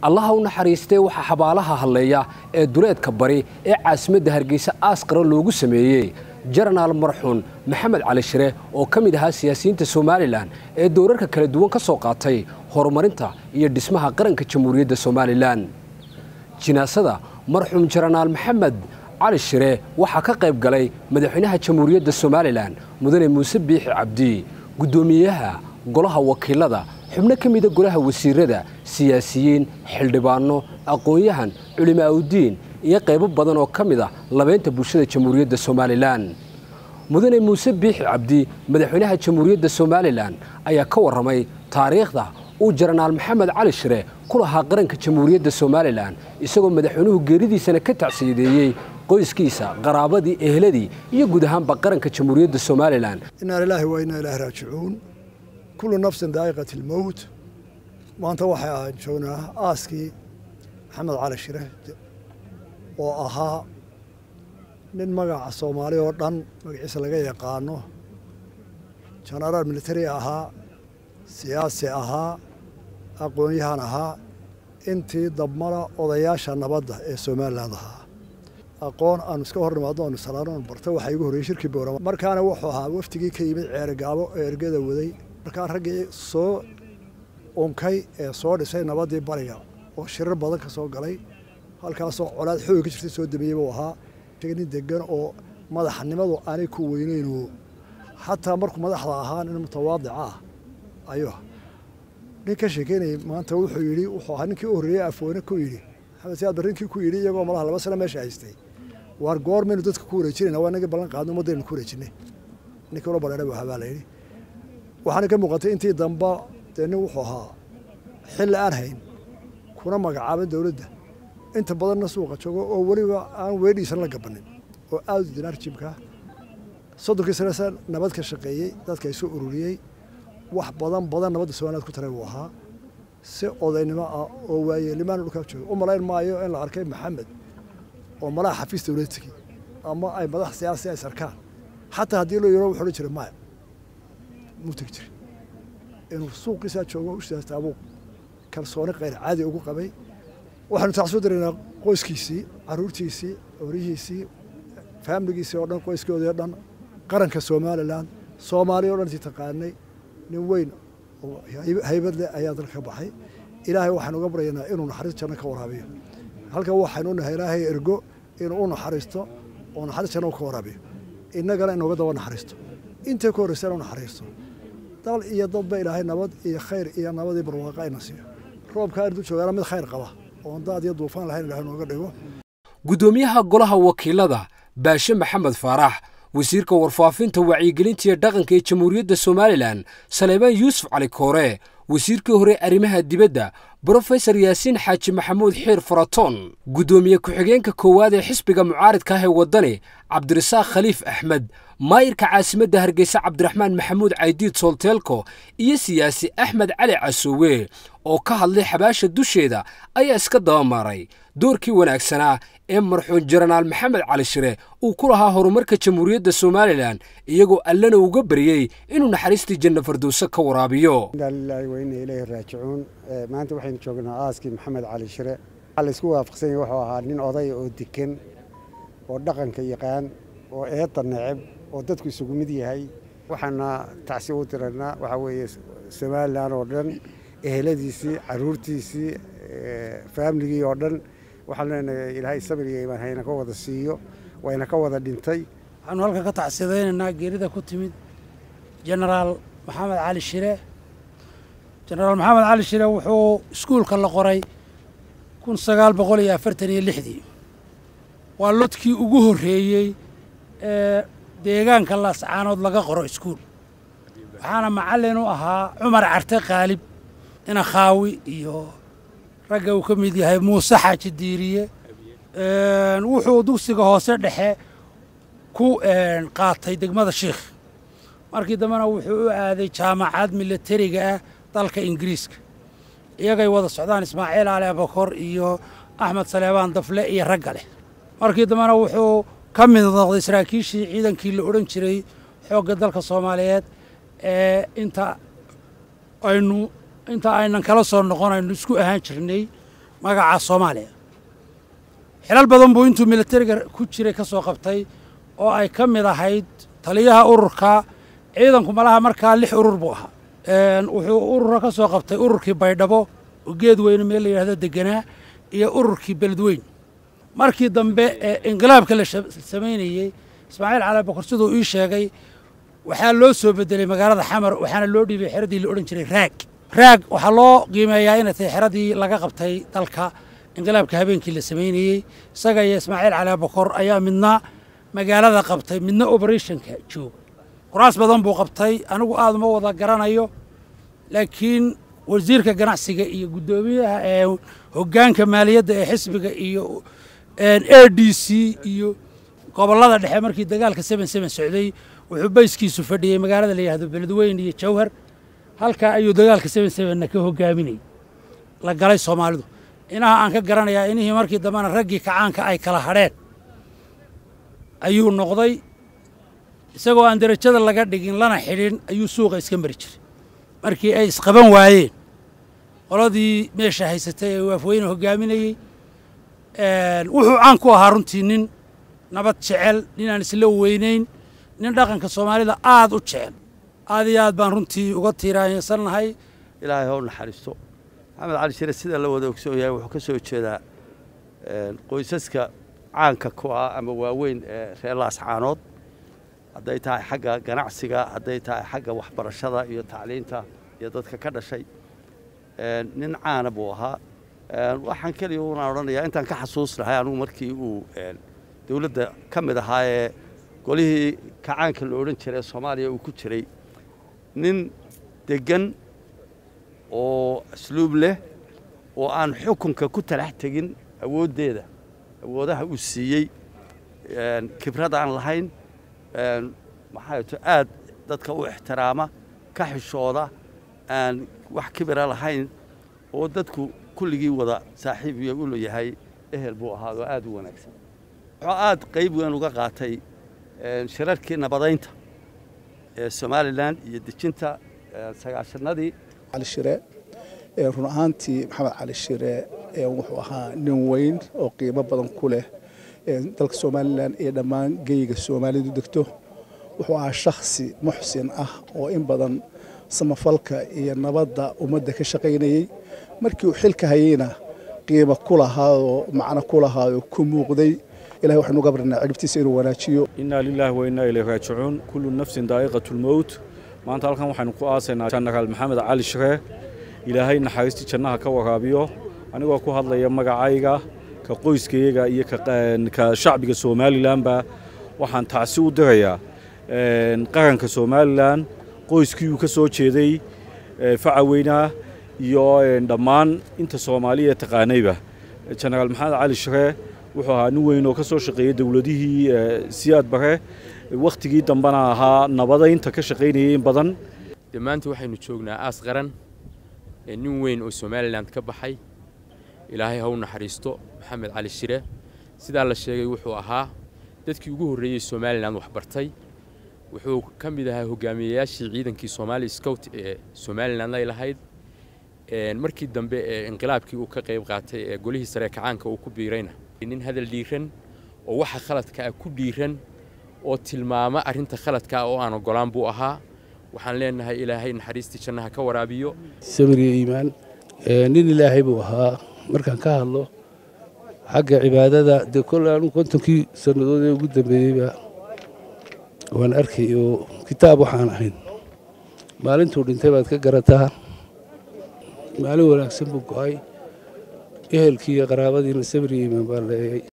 allaha u naxariistee waxaa xabaalaha hadleeya ee duleedka bari ee caasimadda hargeysa aasqara loogu sameeyey jenaraal marxuun maxamed cali shire oo ka mid ahaa siyaasiyiinta somalilan ee doorarka kala duwan ka soo qaatay horumarinta iyo dhismaha qaranka jamhuuriyadda somalilan jinaasada marxuum jenaraal maxamed cali shire waxaa ka qayb galay madaxweynaha jamhuuriyadda somalilan mudane muuse biixi cabdi guddoomiyaha golaha wakiilada xubno ka mida golaha wasiirada siyaasiyiin xildhibaano aqoon-yahan culimaa'udiin iyo qaybo badan oo ka mid ah labeynta bulshada jamhuuriyadda somalilan mudane muuse biixi cabdi madaxweynaha jamhuuriyadda somalilan ayaa ka warramay taariikhda uu jenaraal maxamed cali shire ku lahaa qaranka jamhuuriyadda somalilan isagoo madaxweynuhu geeridiisana ka tacsiyadeeyey qoyskiisa qaraabadii ehladii iyo guud ahaanba qaranka jamhuuriyadda somalilan inaa lilaahi waa inaa ilaahi raajicuun kullu nafsin daa'iqat ilmowt maanta waxay ahaan joognaa aaskii maxamed cali shire oo ahaa nin magaca soomaali oo dhan magaciisa laga yaqaano jenaraal militari ahaa siyaasi ahaa aqoon-yahan ahaa intii dabmara odayaasha nabadda ee somalilan ahaa aqoon aanu iska hor nimaadno aanu salaano aanu barta waxaa igu horreeyey shirkii boorama markaana wuxuu ahaa wafdigii ka yimid ceerigaabo ee ergada waday markaa raggii soo unkay ee soo dhisay nabaddii bariga oo shirar badan ka soo galay halkaasoo colaad xooga ka jirtay soo dambeeyey buu ahaa nin degan oo madaxnimadu aanay ku weyneynu xataa markuu madaxda ahaa nin mutawaadic ah ayuu nin ka sheekeynayay maanta wuxuu yidhi wuxuu ahaa ninkii u horreeyey afweyne ku yidhi maxamed siyaad barrinkii ku yidhi iyagoo malaha laba sano meesha haystay waar goormaynu dadka ku wareejinayna waa inagii ballan qaadno ummaddaynu ku wareejinay ninkii ula badheedhay buu ahaa baa la yidhi waxaana ka muuqatay intii damba dee nin wuxuu ahaa xilli aan hayn kuna magacaabin dowladda inta badanna suuqa joogo oo weliba aan weedhiisan la gabanin oo aada u dinaar jimka soddonkii sanasa nabad ka shaqeeyey dadka isu ururiyey wax badan badan nabadda somaliland ku taray buu ahaa si odaynimo ah oo waayeelimaana dhulkaa jooga u malayn maayo in la arkay maxamed oo malaha xafiis dowlad tegey ama ay madax siyaasi ay sarkaan xataa haddii loo yaro wuxu odhan jiray maya muu tegi jirin inuu suuqiisaa joogo ushaasta abuu kalsooni kayr caadi ugu qabay waxaanu tacsoo daraynaa qoyskiisii caruurtiisii orihiisii faamiligiisii oo dhan qoyskoodii o dhan qaranka somalilan soomaaliya o dhan tii taqaanay nin weyn oo haybad leh ayaa dalka ka baxay ilaahay waxaanu uga baryaynaa inuu naxariis janno ka waraabiyo halkan waxaynu nahay ilaahay ergo inuu u naxariisto oo naxariis janno ka waraabiyo innagana inooga daba naxariisto intay ku horreysa inu naxariisto dal iyo dadba ilaahay nabad iyo khayr iyo nabadii barwaaqa ayna siiyo roobkaa intuu joogaana mid khayr qaba oon daad iyo duufaan lahayn ilahay nooga dhigo guddoomiyaha golaha wakiilada baashe maxamed faarax wasiirka warfaafinta wacyigelinta iyo dhaqanka ee jamhuuriyadda somalilan saleebaan yuusuf cali koore wasiirkii hore arrimaha dibadda brofesor yaasiin xaaji maxamuud xiir faratoon guddoomiye ku-xigeenka koowaad ee xisbiga mucaaridka ah ee waddani cabdirasaaq khaliif axmed maayirka caasimadda hargeysa cabdiraxmaan maxamuud caydiid soolteelko iyo siyaasi axmed cali casoowe oo ka hadlay xabaasha dusheeda ayaa iska dabamaaray doorkii wanaagsanaa ee marxuun jenaraal maxamed cali shire uu ku lahaa horumarka jamhuuriyadda somalilan iyagoo allana uga baryey inuu naxariistii janna fardowse ka waraabiyo inaalilaahi wa inna ilayhi raajicuun maanta waxaynu joognaa aaskii maxamed cali shire waxaa laysku waafaqsan yahay wuxuu ahaa nin odaya oo degan oo dhaqanka yaqaan oo eedda neceb oo dadku isugu mid yahay waxaana tacsi u tiraynaa waxaa weeye somalilan oo dhan eheladiisii caruurtiisii faamiligii oo dhan waxaan leenahay ilaahay sabir iyo imaan hayna ka wada siiyo wayna ka wada dhintay waxaanu halka ka tacsidaynaynaa geerida ku timid jenaraal maxamed cali shire jenaraal maxamed cali shire wuxuu iskuulka la qoray kun sagaal boqol iyo afartan iyo lixdii waa lodkii ugu horreeyey ee deegaanka laascaanood laga qoro iskuul waxaana macallin u ahaa cumar carte khaalib inakhaawi iyo ragga uu ka mid yahay muuse xaaji diiriye wuxuu dugsiga hoose dhexe ku qaatay degmada shiikh markii dambena wuxuu u aaday jaamacad milatariga ah dalka ingiriiska iyagay wada socdaan ismaaciil ali abakor iyo axmed saleebaan dafle iyo ragga leh markii dambena wuxuu ka mid noqday saraakiishii ciidankii la odhan jiray xoogga dalka soomaaliyeed ee inta aynu inta aynan kala soo noqon aynu isku ahaan jirnay magaca soomaaliya xilal badan buu intuu militariga ku jiray ka soo qabtay oo ay ka mid ahayd taliyaha ururka ciidanku malaha markaa lix urur buu ahaa wuxuu urura ka soo qabtay ururkii baydhabo oo geed weyne meel la yidhahdo deganaa iyo ururkii beledweyn markii dambe ee inqilaabka la samaynayey ismaaciil cali bokor siduu ii sheegay waxaa loo soo bedelay magaalada xamar waxaana loo dhiibay xeradii la odhan jiray raag raag waxaa loo qiimeeyaa inay tahay xeradii laga qabtay dalka inqilaabka habeenkii la samaynayey isaga iyo ismaaciil cali bokor ayaa midna magaalada qabtay midna operationka jooga kuraas badan buu qabtay anigu aad uma wada garanayo laakiin wasiirka ganacsiga iyo guddoomiyaha ee hoggaanka maaliyadda ee xisbiga iyo a d c iyo gobollada dhexe markii dagaalka seben seben socday wuxuu bayskiisu fadhiyey magaalada la yidhahdo beledweyne iyo jawhar halkaa ayuu dagaalka seben sebenna ka hogaaminayay la galay soomaalidu inaha aan ka garanayaa inihii markii dambena raggii kacaanka ay kala hadheen ayuu noqday isagoo aan derajada laga dhigin lana xidhin ayuu suuqa iska mari jiray markii ay isqaban waayeen qoladii meesha haysatay ee waafweyne hogaaminayey wuxuu caan ku ahaa runtii nin nabad jecel ninaan isla weynayn nin dhaqanka soomaalida aad u jecel aad iyo aad baan runtii uga tiiraansannahay ilaahay ha u naxariisto maxamed cali shire sida la wada ogsoon yahay wuxuu ka soo jeedaa qoysaska caanka ku ah ama waaweyn ee reer laascaanood hadday tahay xagga ganacsiga hadday tahay xagga waxbarashada iyo tacliinta iyo dadka ka dhashay nin caana buu ahaa waxaan keliya unaan odhanayaa intaan ka xasuusnahay anugu markii uu dowladda ka mid ahaa ee golihii kacaanka la odhan jiray ee soomaaliya uu ku jiray nin deggan oo asluub leh oo aan xukunka ku talax tegin awooddeeda awoodaha uu siiyey khibrad aan lahayn maxaa to aad dadka u ixtiraama ka xishooda aan wax kibira lahayn oo dadku kulligii wada saaxiib iyo u leeyahay ehel buu ahaa oo aad u wanaagsan wuxuu aad qayb weyn uga qaatay shirarkii nabadaynta ee somalilan iyo dejinta sagaashanadii cali shire run ahaantii maxamed cali shire wuxuu ahaa nin weyn oo qiimo badan ku leh dalka somalilan iyo dhammaan geyga soomaalidu degto wuxuu ahaa shakhsi muxsin ah oo in badan samafalka iyo nabadda ummadda ka shaqaynayey markii uu xilka hayeyna qiimo ku lahaadoo macno ku lahaadoo ku muuqday ilahay waxaynu uga barnaa ciribtiisa inuu wanaajiyo innaa lilaahi wa innaa ilayhi raajicuun kullu nafsin daa'iqatulmowt maanta halkan waxaynu ku aasaynaa jenaraal maxamed cali shire ilaahay naxariistii jannaha ka waraabiyo anigoo ku hadlaya magacayga ka qoyskayaga iyo ka shacbiga somalilanba waxaan tacsi u dirayaa qaranka somalilan qoyskii uu ka soo jeeday facaweynaa iyo dhammaan inta soomaaliya ee taqaanayba jenaraal maxamed cali shire wuxuu ahaa nin weyn oo ka soo shaqeeyey dowladihii siyaad bare wakhtigii dambena ahaa nabadaynta ka shaqaynayay in badan de maanta waxaynu joognaa aas qaran ee nin weyn oo somalilan ka baxay ilaahay ha u naxariisto maxamed cali shire sidaa la sheegay wuxuu ahaa dadkii ugu horreeyey somalilan waxbartay wuxuu ka mid ahaa hogaamiyeyaashii ciidankii somaali scout ee somalilan ay lahayd markii dambe ee inqilaabkii uu ka qayb qaatay ee golihii sare kacaanka uu ku biirayna nin hadal dhiiran oo waxa khaladka ah ku dhiiran oo tilmaama arrinta khaladka ah oo aan ogolaan buu ahaa waxaan leenahay ilaahay naxariistii jannaha ka waraabiyo samiriyo iimaan nin ilaahay buu ahaa markaan ka hadlo xagga cibaadada dee kol anu kontonkii sannadood ee ugu dambeeyeyba waan arkay oo kitaab waxaan ahayn maalintuu dhintay baad ka garataa maalin wanaagsan buu go'ay ehelkii iyo qaraabadiina samiriyo iimaan baa leeyay